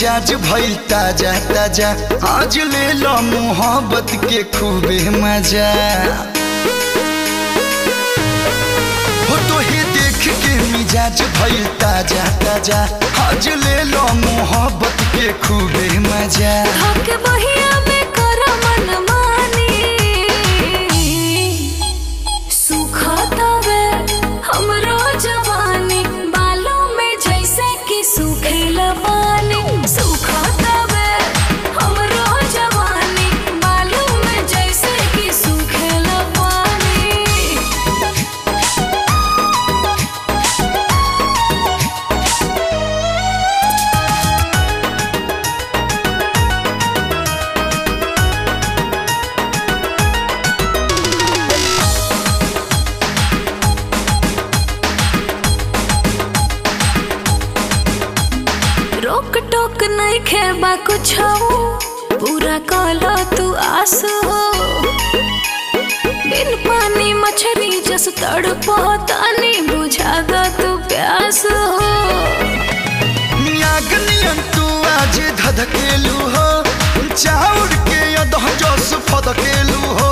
मिजाज भइल ताजा ताजा आज ले लो मोहब्बत के खूबे मजा हो तो ही देख के मिजाज भइल ताजा ताजा आज ले लो मोहब्बत के खूबे मजा धोके बहिया में कर मन मानी सुखतावे हमरो जवानी बालों में जैसे कि सूखेला पानी सुखतावे हमरो जवानी बालों में जैसे कि सूखेला पानी रोक टोक नहीं खेबा कुछ पूरा काला तू आस हो बिन पानी मछली जस तड़पतानी बुझागा तू प्यास हो नियन तू आज धधकेलू हो चाउर के अदह जस फदकेलू हो